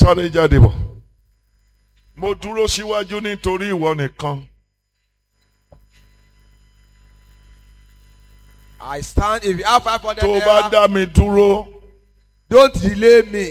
sáré jáde bọ̀ mo dúró síwájú nítorí ìwọ nìkan I stand. If you have five hundred tó o bá naira, dá mi dúró don't delay me.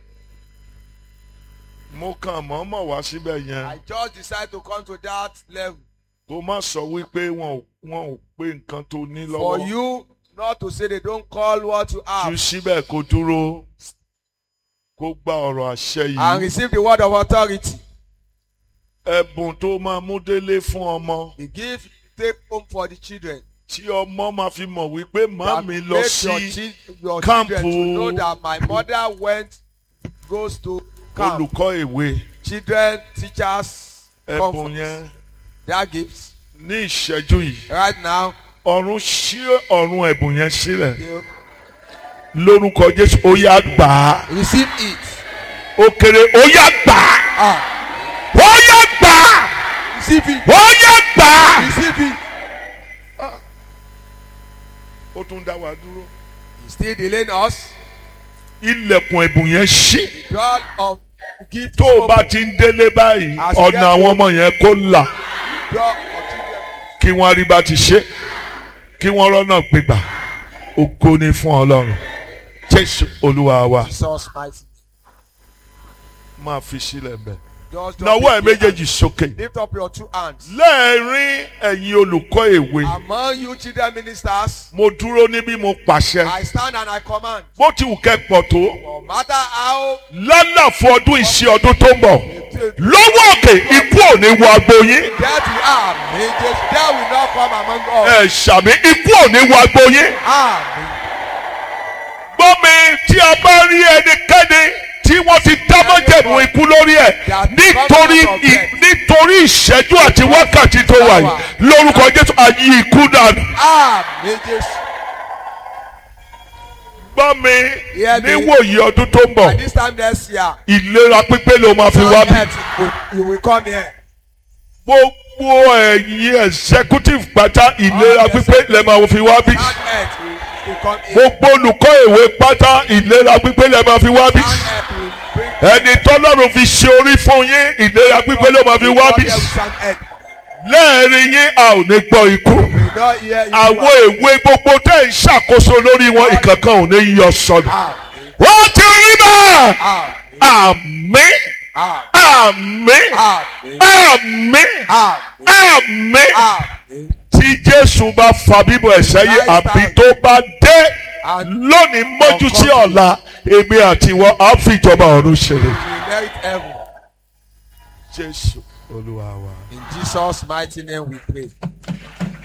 mo kàn mọ́mọ́ wá síbẹ̀ I yẹn just decide to come to that level. kó má sọ wípé wọn ò wọn ò pé nǹkan tó ní For lọ́wọ́ you not to say they don't call what you ju have síbẹ̀ kó dúró kó gba ọ̀rọ̀ àṣẹ and yìí receive the word of authority. ẹ̀bùn tó máa mú délé fún ọmọ The gift you take home for the children. tí ọmọ máa fi mọ̀ wípé that màmí lọ make your, sí chi- your camp children to know o. that my mother went goes to camp. olùkọ́ ìwé Children, teachers, ẹ̀bùn comfort. yẹn Their gifts. ní ìṣẹ́jú yìí Right now, ọ̀run ṣí ọ̀run ẹ̀bùn yẹn sílẹ̀ you lórúkọ jésù ó yá gbà á receive it. ó kéré ó yá gbà á Ah, ó yá gbà á receive it. ó yá gbà á. Receive it. ó tún dá wa dúró. He's still delaying us. ilẹ̀kùn ẹ̀bùn yẹn ṣí The God of gift tó is o bá open. ti ń délé báyìí As you ọ̀nà get àwọn ọmọ yẹn kó là God of children. kí wọ́n rí bá ti ṣe kí wọ́n rọ́nà gbégbà ògo ni fún ọlọ́run jésù olúwa wa Jesus mighty. máa fi sílẹ̀ bẹ́ẹ̀. Just drop nawọ́ ẹ̀ it. méjèèjì sókè. Lift up your two hands. lẹ́ẹ̀rín ẹ̀yin olùkọ́ èwe Among you children ministers, mo dúró níbí mo pàṣẹ I stand and I command. bó ti wù kẹ́ pọ̀ tó No matter how lálàfo ọdún ìṣe ọdún tó ń bọ̀ lọ́wọ́ òkè ikú ò ní wọ agbo yín death we are, may just death will not come among us. ẹ̀ ṣàmì ikú ò ní wọ agbo yín. Amen. gbọ́ mi tí a bá rí ẹnikẹ́ni tí wọ́n ti dámọ́jẹ̀mú ikú lórí ẹ̀ nítorí ì- nítorí ìṣẹ́jú àti wákàtí tó wà yìí lórúkọ jésù ayé ikú dànù. Amen. Jesus. gbọ́ mi Hear me. níwòyí ọdún tó ń bọ̀ And this time next year, ìlera pípé ló máa fi wá bí. Sunday, you will come here. gbogbo ẹ̀yin executive pátá ìlera pípé lè máa fi wá bí. Sunday, you will come here. gbogbo olùkọ́ ìwé pátá ìlera pípé lè máa fi wá bí. Sunday, will bring ẹni tọ́lọ́run fi ṣe orí fún yín ìlera pípé ló máa fi wá bí. Come here with Sunday. lẹ́ẹ̀rin yín a ò ní gbọ́ ikú. We don't hear you. àwọn èwe gbogbo tẹ́ ń ṣàkóso lórí wọn ìkankan ò ní yọ sọnù. Amen. wọ́n ti rí bẹ́ẹ̀. Amen. àmín Amen. àmín Amen. àmín Amen. àmín. Amen. tí jésù bá fa bíbọ̀ ẹ̀ sẹ́yìn àbí tó bá dé lónìí mọ́jú sí ọ̀la èmi àti ìwọ á fi ìjọba ọ̀run ṣeré. We inherit heaven. jésù olúwa wa. In Jesus' mighty name we pray.